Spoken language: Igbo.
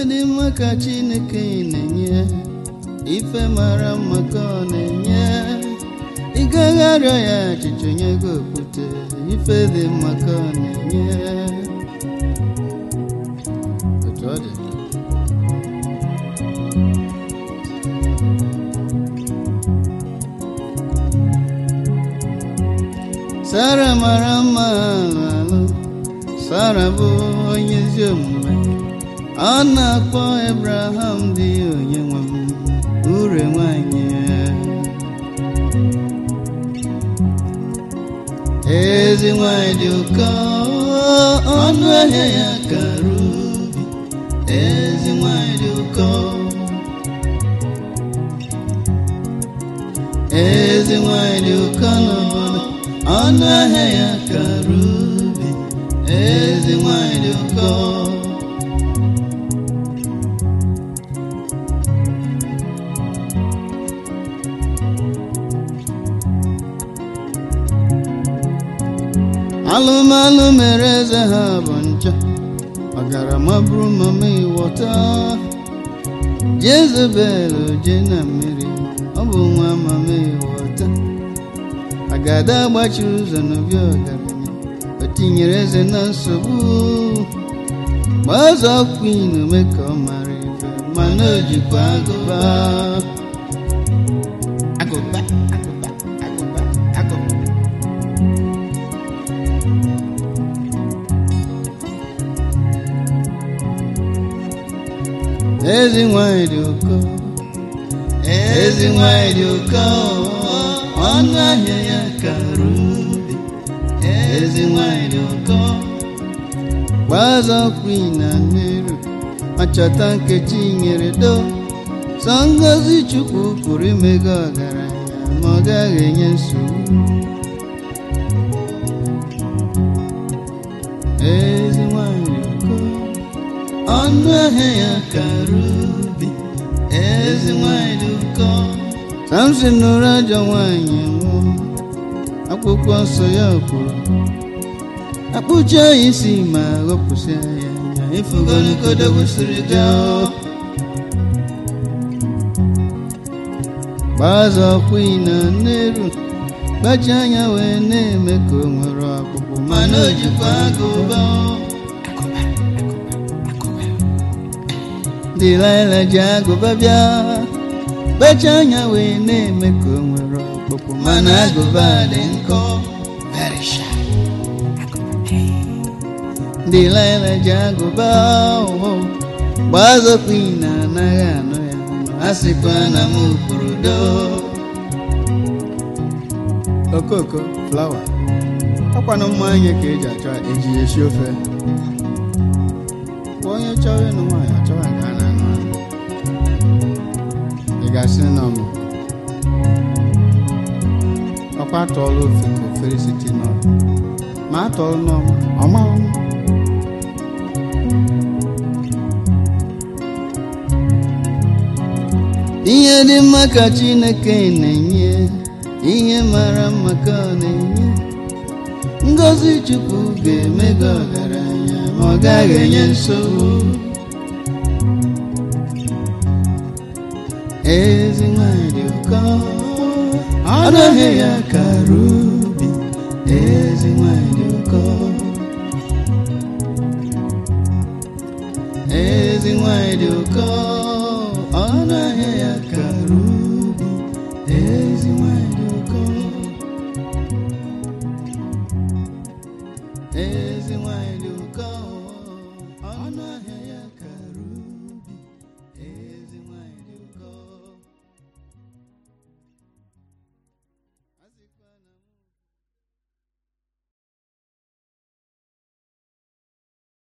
dị mma ka chineke na-enye ife mara mma ka ọ na-enye ị gaghị arịọ ya achịcha onye gị okwute ife dị mma ka ọ na-enye otu ọ dị sara mara mma alụ sara bụ onye ezi omume ọ na-akpọ ebraham dị onye nwe m ure nwanyị ezi nwanyị dị ụkọ ọnụ ahịa ya kara ubi ezi nwanyị dị ụkọ ezi nwanyị dị ụkọ n'obodo ọnụ ahịa ya kara ubi ezi nwanyị dị ụkọ alụmalụ mere eze ha bụ ncha ọgarama bụrụ mama ịwọta jezebel je na mmiri ọ bụ nwa mama ịwọta agada gbachiri ụzọ n'obi ọgaranya o tinyere eze na nsogbu gbazọ kwin ome ka ọ mara ife mana o jikwa agụba agụba agụba agụba agụba ezi nwanyị dị ụkọ ezi nwanyị dị ụkọ ọnụ ahịa ya kara ubi ezi nwanyị dị ụkọ gbazọ kwin na nneru ma chọta nkechi nyere do sọ ngozi chukwu pụrụ imego ọgaranya ma ọ gaghị enye nsogbu ezi nwanyị dị ụkọ ọnụ ahịa ya kara ubi ezi nwanyị dị ụkọ samson nụrụ ajọ nwanyị nwụọ akwụkwọ nsọ ya kwuru akpụcha ya isi ma ghọpụsịa ya anya ifugologodogosiri gaa gbazọ kwi na nneru gbachi anya wee na-eme ka o nwere ọkpụkpụ mana o jikwa agụba dịlaịla ji agụba bịa gbachi anya wee na-eme ka o nwere ọkpụkpụ mana agụba dị nkọ Very shy. dịlaịla ji agụba ụhụ gbazọkwa na anaghị anụ ya ọnụ a sịkwa na m kwuru do okoko flawa ọkwanụ mmanya ka eji achọ eji esi ofe Kwa onye chọrọ ịnụ nwaanyị achọwa nke a na-anụ anụ ị ga-asị na mụ ọkwa atọọla ofe ka ofere site n'ọrụ ma atọọla n'ọma ọma ọma ihe dị mma ka chineke na-enye ihe mara mma ka ọ na-enye ngọzi chukwu ga-eme gị ọgaranya ma ọ gaghị enye nsogbu ezi nwanyị dị ụkọ ọnụ ahịa ya kara ubi ezi nwanyị dị ụkọ ezi nwanyị dị ụkọ